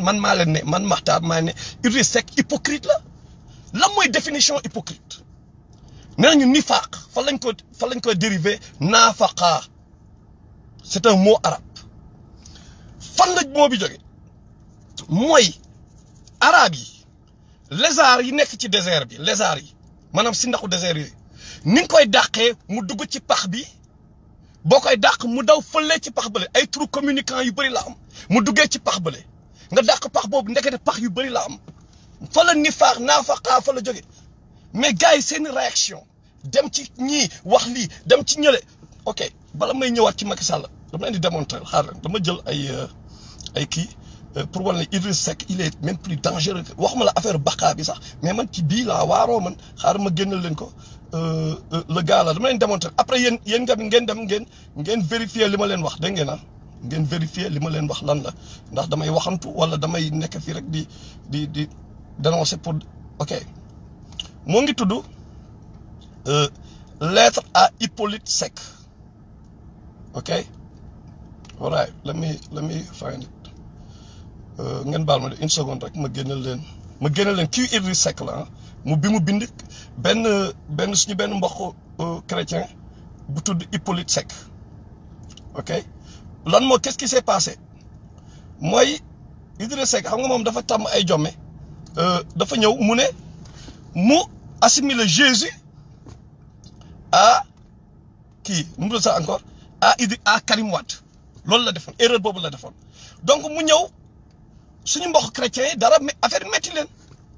man maa leen ne man Makhtar maa ne Idriss Seck hypocrite la lan mooy définition hypocrite nee nañu nifaaq fa lañ ko fa lañ ko dérivé naafaqa c'est un mot arabe fan la moo bi jóge mooy arabe yi lézard yi nekk ci désert bi lézard yi maanaam si ndaxu désert yooyu ni nga koy dàqee mu dugg ci pax bi boo koy dàq mu daw fële ci pax bële ay trous communicants yu bëri la am mu duggee ci pax bële nga dàq pax boobu ndekete pax yu bëri la am fa la nifaax naafaqaa fa la jóge mais gars yi seen réaction dem ci ñii wax lii dem ci ñële ok bala may ñëwaat ci Macky Sall dama leen di démontrer xaar dama jël ay ay kii pour wane ne Idriss Seck il est même plus dangereux waxuma la affaire baqaa bi sax mais man ci bii laa waaroo man xaar ma génnal leen ko le gars la dama leen démontrer après yéen yéen nga ngeen dem ngeen ngeen vérifier li ma leen wax dégg ngeen ah ngeen vérifier li ma leen wax lan la ndax damay waxantu wala damay nekk fii rek di di di dénoncer pour ok moo ngi tudd lettre à Hippolyte Seck ok all right let me let me find it ngeen baal ma de une seconde rek ma génnal leen ma génnal leen kii Idriss Seck la ah mu bi mu bind benn benn suñu benn mbokk chrétien bu tudd Hippolyte Seck ok lan moo qu'est-ce qui s'est passé mooy Idriss Seck xam nga moom dafa tàmm ay jomme dafa ñëw mu ne mu assimiler Jésus à kii nu mu sax encore à Idri à Karim Wade loolu la defoon erreur boobu la defoon donc mu ñëw suñu mbokk chrétiens yi dara affaire metti leen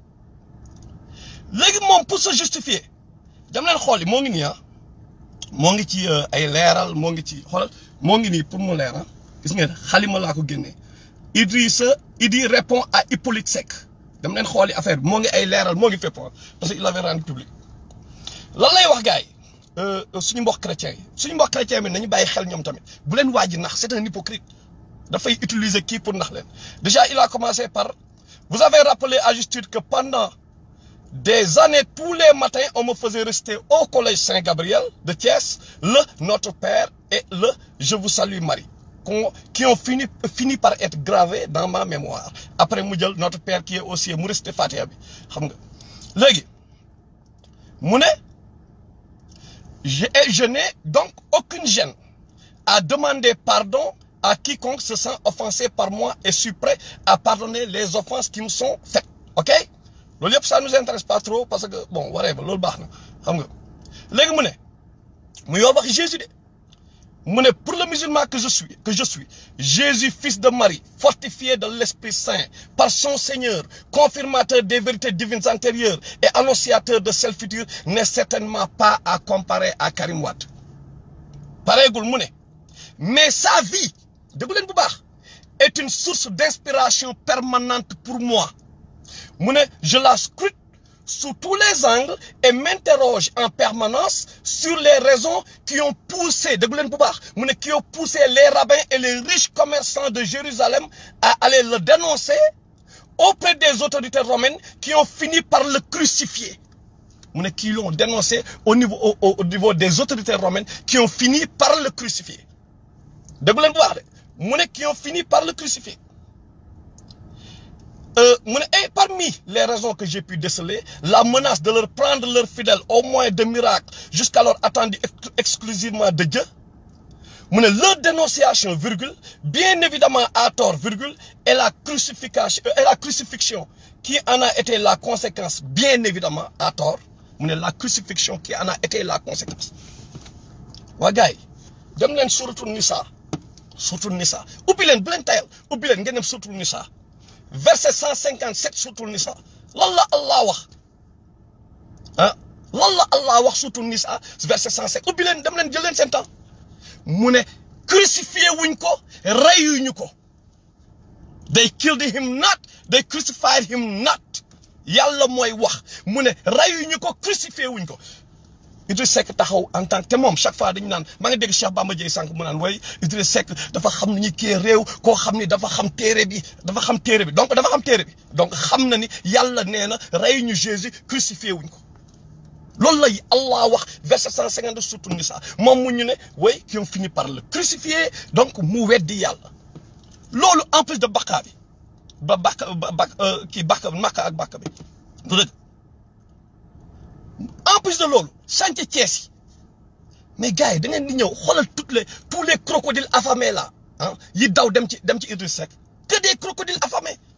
léegi moom pour se justifier dem leen xool yi moo ngi nii ah moo ngi ci ay leeral moo ngi ci xoolal moo ngi nii pour mu leeral gis ngeen xalima laa ko génnee Idrissa Idi répond à Hippolyte Seck dem leen xooli affaire bi moo ngi ay leeral moo ngi fépp parce que il avait rendu public lan lay wax gars yi suñu mbokk chrétien yi suñu mbokk chrétien bi nañu bàyyi xel ñoom tamit bu leen waaj nax c'est un hypocrite dafay utiliser kii pour nax leen déjà il a commencé par vous avez rappelé à juste titre que pendant des années tous les matins on me faisait rester au collège Saint-Gabriel de Thiès le Notre Père et le Je vous salue Marie qui ont fini fini par être gravés dans ma mémoire après mu jël Notre Père qui est au ciel mu resté Fatiha bi xam nga léegi mu ne je je n'ai donc aucune gêne à demander pardon à quiconque se sent offensé par moi et suis prêt à pardonner les offenses qui me sont faites ok loolu yëpp ça nous intéresse pas trop parce que bon whatever loolu baax na xam nga léegi mu ne mu yor wax Jésus de mu ne pour le musulman que je suis que je suis Jésus fils de Marie fortifié de l'Esprit Saint par son Seigneur confirmateur des vérités divines antérieures et annonciateur de celles futures n'est certainement pas à comparer à Karim Wade pareegul mu ne mais sa vie déggu leen bu baax est une source d'inspiration permanente pour moi mu ne je la scrute sous tous les angles et m'interroge en permanence sur les raisons qui ont poussé déggu leen bu baax mu ne qui ont poussé les rabbins et les riches commerçants de Jérusalem à aller le dénoncer auprès des autorités romaines qui ont fini par le crucifier mu ne qui l'ont dénoncé au niveau au, au niveau des autorités romaines qui ont fini par le crucifier déggu leen bu baax de mu ne qui ont fini par le crucifier Euh, et parmi les raisons que j'ai pu déceler, la menace de leur prendre leurs fidèles au moyen de miracles jusqu'alors attendus ex exclusivement de Dieu, leur dénonciation, virgule, bien évidemment à tort, virgule, et la crucifixion, et la crucifixion qui en a été la conséquence, bien évidemment à tort, la crucifixion qui en a été la conséquence. Wagay, dem len suratul Nisa, suratul Nisa, ubbi len bu len tayal, ubbi len ngeen dem suratul Nisa. verset 157 suutul nisa lan la Allah wax ah lan la Allah wax suutul nisa verset 107 ubbi leen dem leen jël leen seen temps mu ne crucifié wuñ ko reyuñu ko they killed him not they crucified him not yàlla mooy wax mu ne reyuñu ko crucifié wuñ ko Idriss Seck taxaw en tant que te moom chaque fois dañu naan maa ngi dégg Cheikh Bamba Dièye sànq mu naan way Idriss Seck dafa xam ni ñu kii réew koo xam ni dafa xam téere bi dafa xam téere bi donc dafa xam téere bi donc xam na ni yàlla nee na rey ñu Jésus crucifié wuñ ko loolu lay Allah wax verset 150 surtout Nisa moom mu ñu ne way qui ont fini par le crucifier donc mu weddi yàlla loolu en plus de baqaa bi ba bàkk ba bàkk kii bàkk màkk ak bàkk bi du dëgg en plus de loolu chantier Thiès yi mais gars yi da ngeen di ñëw xoolal toutes les tous les crocodiles affamés là ah yi daw dem ci dem ci Idriss Seck que des crocodiles affamés